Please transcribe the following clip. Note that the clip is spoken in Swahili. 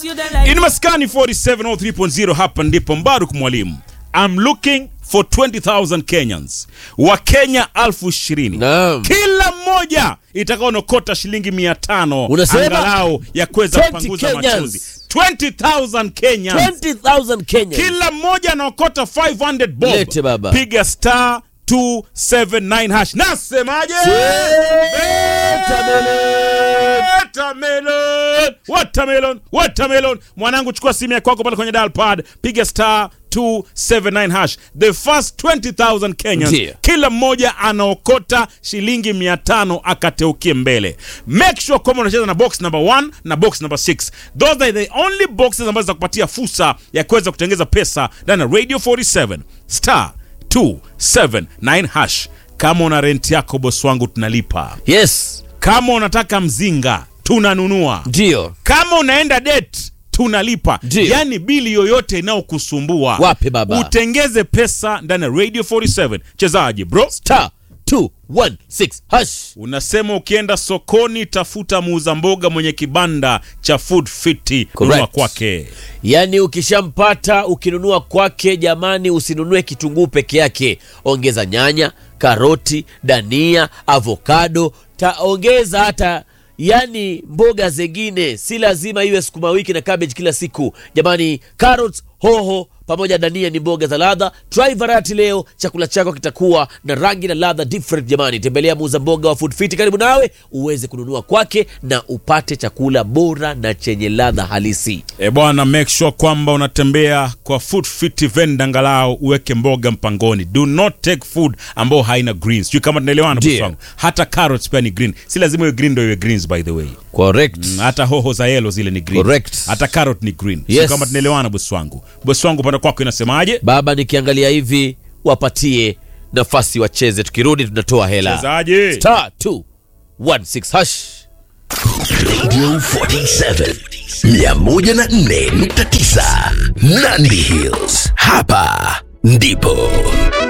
In Maskani 4703.0 hapa ndipo Mbaruk Mwalimu. I'm looking for 20,000 Kenyans. Wa Kenya elfu ishirini. Naam. Kila mmoja itakaonokota shilingi mia tano Unasema? angalau ya kuweza 20 kupanguza Kenyans. machozi. 20,000 Kenyans. 20,000 Kenya. Kila mmoja anaokota 500 bob. Lete baba. Piga star 279 hash. Nasemaje? Watermelon, watermelon, watermelon. Mwanangu chukua simu yako kwako pale kwenye dial pad, piga star 279 hash. The first 20,000 Kenyans. Ndiyo. Kila mmoja anaokota shilingi 500 akateukie mbele. Make sure kwamba unacheza na box number 1 na box number 6. Those are the only boxes ambazo za kupatia fursa ya kuweza kutengeza pesa ndani ya Radio 47 star 279 hash. Kama una rent yako boss wangu tunalipa. Yes. Kama unataka mzinga tunanunua. Ndio. Kama unaenda date tunalipa. Ndiyo. Yaani bili yoyote inayokusumbua Wapi baba? utengeze pesa ndani ya Radio 47. Chezaji bro. Star 216 hash. Unasema ukienda sokoni tafuta muuza mboga mwenye kibanda cha Food Fit Correct. nunua kwake. Yaani ukishampata ukinunua kwake, jamani, usinunue kitunguu peke yake, ongeza nyanya, karoti, dania, avokado, taongeza hata yani mboga zingine. Si lazima iwe sukuma wiki na cabbage kila siku jamani. Carrots, hoho pamoja na dania ni mboga za ladha. Try variety leo, chakula chako kitakuwa na rangi na ladha different jamani. Tembelea muuza mboga wa Food Fit karibu nawe uweze kununua kwake na upate chakula bora na chenye ladha halisi. E bwana, make sure kwamba unatembea kwa Food Fit vendor, angalau uweke mboga mpangoni. Do not take food ambao haina greens. Sijui kama tunaelewana boss Ndiyo. wangu. Hata carrots pia ni green. Si lazima iwe green ndio iwe greens by the way. Correct. hata hoho za yellow zile ni green. Correct. Hata carrot ni green. Yes. Sio kama tunaelewana boss wangu. Boss wangu upande kwako inasemaje? Baba, nikiangalia hivi, wapatie nafasi wacheze, tukirudi tunatoa hela. Chezaje? Star 216 hash. Radio 47 104.9 Nandi Hills. Hapa ndipo